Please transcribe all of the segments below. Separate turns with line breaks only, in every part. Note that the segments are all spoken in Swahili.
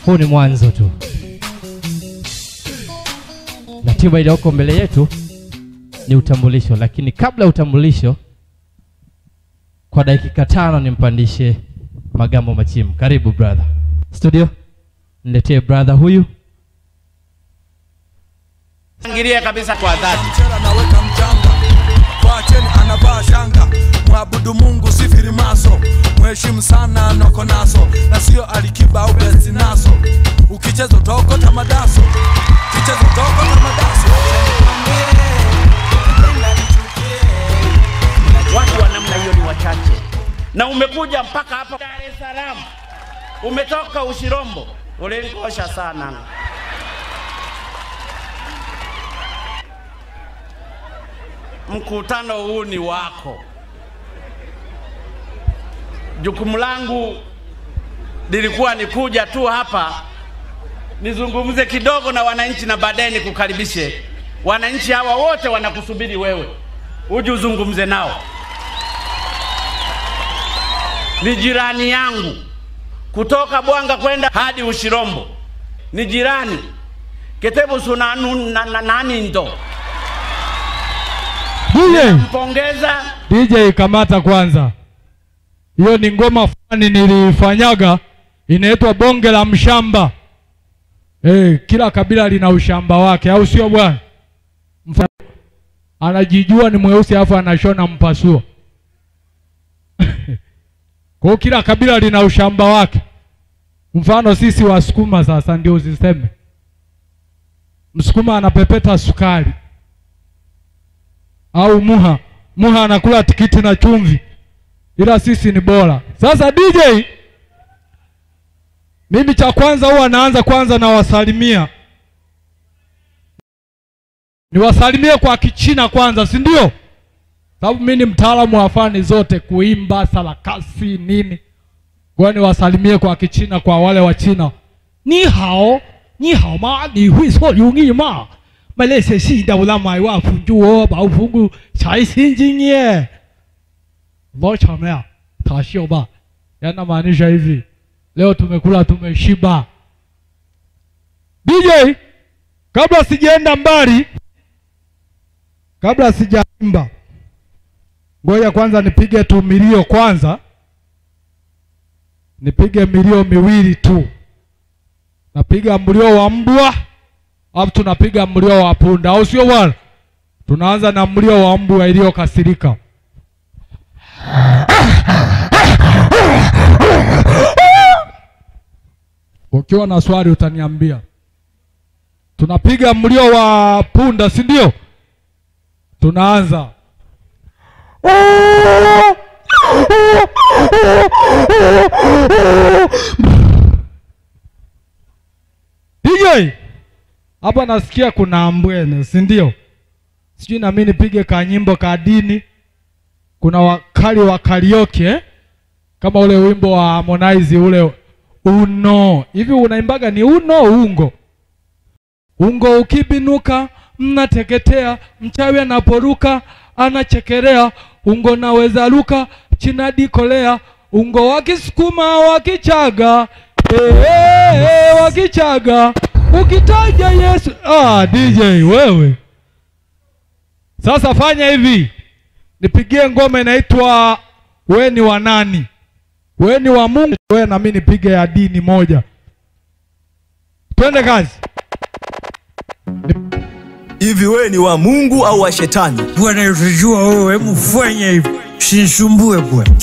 huu ni mwanzo tu. Ratiba iliyoko mbele yetu ni utambulisho, lakini kabla ya utambulisho, kwa dakika tano nimpandishe Magambo Machimu. Karibu brother. Studio, niletee brother huyu.
Angilie kabisa kwa dhati.
mchera naweka mchanga kwacheni anavaa shanga mwabudu mungu sifiri maso mheshimu sana noko naso na sio alikiba au besti naso ukicheza utaokota madaso ukicheza utaokota madaso
Watu wa namna hiyo ni wachache, na umekuja mpaka hapa Dar es Salaam, umetoka Ushirombo, ulinikosha sana. Mkutano huu ni wako. Jukumu langu lilikuwa ni kuja tu hapa nizungumze kidogo na wananchi na baadaye nikukaribishe. Wananchi hawa wote wanakusubiri wewe uje uzungumze nao. Ni jirani yangu kutoka Bwanga kwenda hadi Ushirombo, ni jirani Ketebu sunanu na, na, nani ndo
DJ,
mpongeza
DJ kamata kwanza. Hiyo ni ngoma fulani nilifanyaga inaitwa bonge la mshamba. Eh, kila kabila lina ushamba wake au sio bwana? Mfa- Anajijua ni mweusi afu anashona mpasuo. Kwa hiyo kila kabila lina ushamba wake. Mfano sisi Wasukuma sasa ndio usiseme. Msukuma anapepeta sukari au muha muha anakula tikiti na chumvi, ila sisi ni bora. Sasa DJ, mimi cha kwanza huwa naanza kwanza na wasalimia, niwasalimie kwa Kichina kwanza, si ndio? Sababu mimi ni mtaalamu wa fani zote, kuimba, sarakasi, nini. Kwa niwasalimie kwa Kichina kwa wale wa China. Ni hao, ni hao ma, ni hui so yungi ma. 卖那些戏的那买哇fungu 我保fungu 财新经验 Mocha mea tashio ba yanamaanisha hivi leo tumekula tumeshiba DJ kabla sijaenda mbali kabla sijaimba ngoja kwanza nipige tu milio kwanza nipige milio miwili tu napiga mlio wa mbwa alafu tunapiga mlio wa punda, au sio bwana? Tunaanza na mlio wa mbwa iliyokasirika. Ukiwa na swali utaniambia. Tunapiga mlio wa punda, si ndio? Tunaanza DJ hapa nasikia kuna ambwene, si ndio? Sijui na mimi nipige kanyimbo ka dini. Kuna wakali wa karaoke eh? kama ule wimbo wa Harmonize ule uno hivi, unaimbaga ni uno ungo ungo, ukibinuka mnateketea, mchawi anaporuka anachekelea, ungo naweza ruka chinadi kolea, ungo wakisukuma wakichaga eh, eh, eh, wakichaga ukitaja Yesu. Ah, DJ wewe, sasa fanya hivi, nipigie ngoma inaitwa we ni wa nani? We ni wa Mungu, we na mimi nipige ya dini moja. Twende kazi.
Hivi wewe ni wa Mungu au wa shetani?
Bwana utujua wewe, hebu fanya hivi, sinisumbue bwana.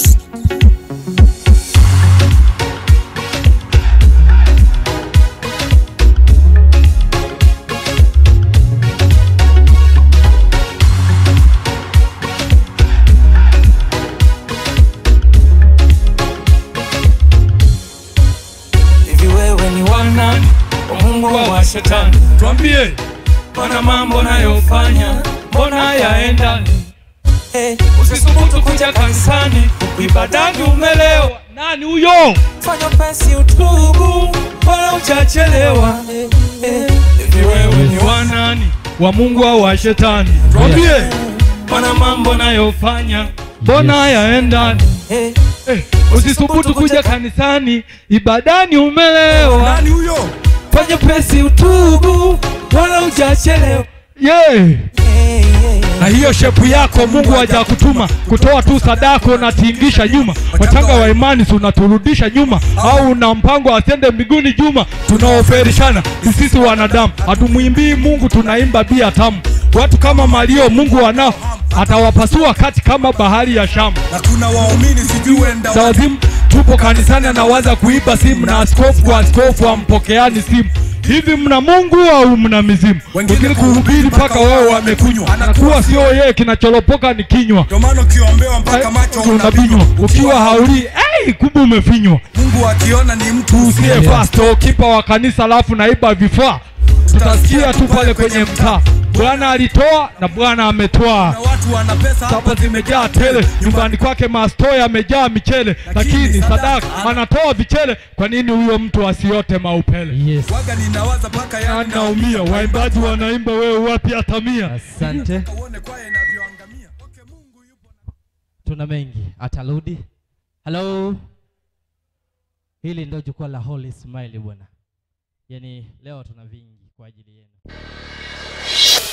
Hivi wewe ni wanani wa Mungu au wa shetani?
Twambie.
Mbona mambo nayofanya mbona yaenda? Hey, usisubutu kuja kanisani ibadani umelewa.
Nani huyo?
Fanya pesi utubu, wala uchachelewa. Hey, hey. Hivi wewe ni wanani
Wa Mungu au wa shetani? Twambie.
mbona mambo nayofanya
Mbona yaenda?
hey,
eh, usisubutu kuja kanisani ibadani umelewa
nani huyo
fanya pesi utubu wala hujachelewa
yeah. na hiyo shepu yako mungu hajakutuma kutoa tu sadaka unatingisha nyuma wachanga wa imani si unaturudisha nyuma au una mpango asende mbinguni juma tunaoferishana ni sisi wanadamu hatumwimbii mungu tunaimba bia tamu watu kama malio mungu wanao atawapasua kati kama bahari ya shamu
na kuna waumini sijui wenda
za wazimu tupo kanisani anawaza kuiba simu na askofu kwa askofu ampokeani simu hivi mna mungu au mna mizimu
Wengine
wengine kuhubiri mpaka wao wamekunywa anakuwa sio yeye kinacholopoka ni kinywa
ndio maana ukiombewa mpaka macho
unabinywa
unabinywa
ukiwa haulii hey, kumbe umefinywa
mungu akiona ni mtu
usiye
usiye
pasto kipa wa kanisa alafu naiba vifaa tutasikia tu pale kwenye mtaa bwana alitoa na bwana ametoa
na watu wana pesa
hapa zimejaa tele nyumbani kwake masto yamejaa michele lakini sadaka anatoa vichele kwa nini huyo mtu asiote maupele
yes
waga ninawaza mpaka yani
naumia waimbaji wanaimba wewe wapi hata mia
asante
uone kwaya inavyoangamia okay mungu yupo na
tuna mengi atarudi halo hili ndio jukwaa la holy smile bwana yaani leo tuna vingi kwa ajili yenu